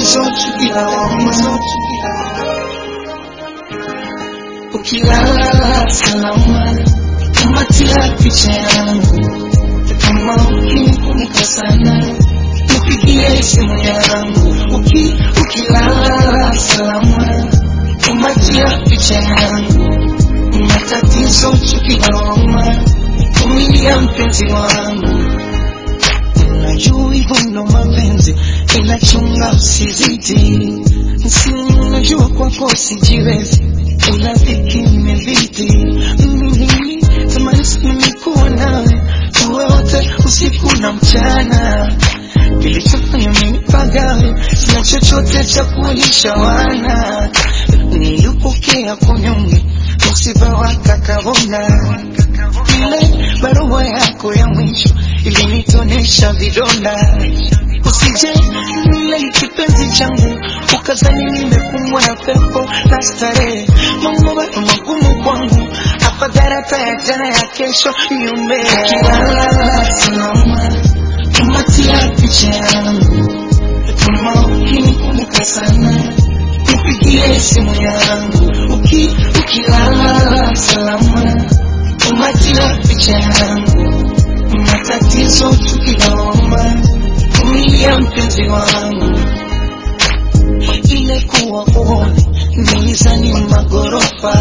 matatizo tukilawama, ukilala salama, kamatia picha yangu, kama ukinikumbuka sana, nipigie simu yangu, uki ukilala salama, kamatia picha yangu, matatizo tukilawama, vumilia mpenzi wangu Najua hivyo ndo mapenzi, ila chunga usizidi. Msimu najua kwako sijiwezi, ila dhiki imezidi. Mimi tamani sana nikuwa nawe, tuwe wote usiku na mchana. Kilichofanya mimi pagawe, sina chochote cha kuwalisha wana. Nilipokea kunyonge, msiba wa kakabona ile barua yako ya mwisho ilinitonesha vidonda. Usije nile kipenzi changu ukazani nimekumbwa na pepo la starehe. Mambo bado magumu kwangu, afadhali hata ya jana ya kesho niombe. Ukilala salama, kumatia picha yangu, kama ukinikumbuka sana nipigie simu yangu, uki ukilala salama kumatia picha yangu, matatizo tukilaoma, vumilia mpenzi wangu, ile kuwa uone nilizani magorofa,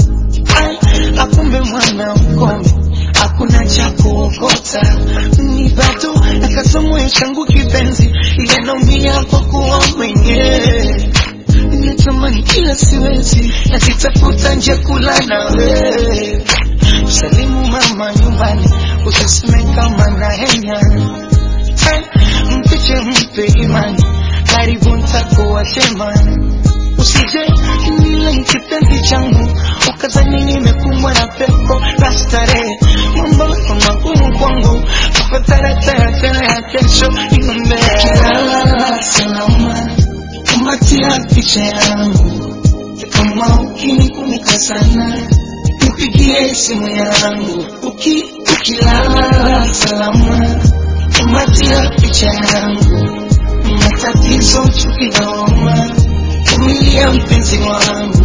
akumbe mwana mkome hakuna cha kuokota, ni bado nakasomwe changu kipenzi, ile naumia kwa kuwa mwenyewe natamani kila siwezi, nazitafuta nje kula nawe Salimu mama nyumbani, usiseme kama na henya. Mpiche mpe imani, karibu ntakuwa tema. Usije nile kipenzi changu, ukazani nimekumbwa na pepo la starehe. Mambo magumu kwangu, afadhali hata ya jana ya kesho niombe. Kilala salama, kumatia picha yangu, kama ukinikumbuka sana nipigie simu yangu uki ukilala salama, kumatia picha yangu, matatizo tukilaoma, vumilia mpenzi wangu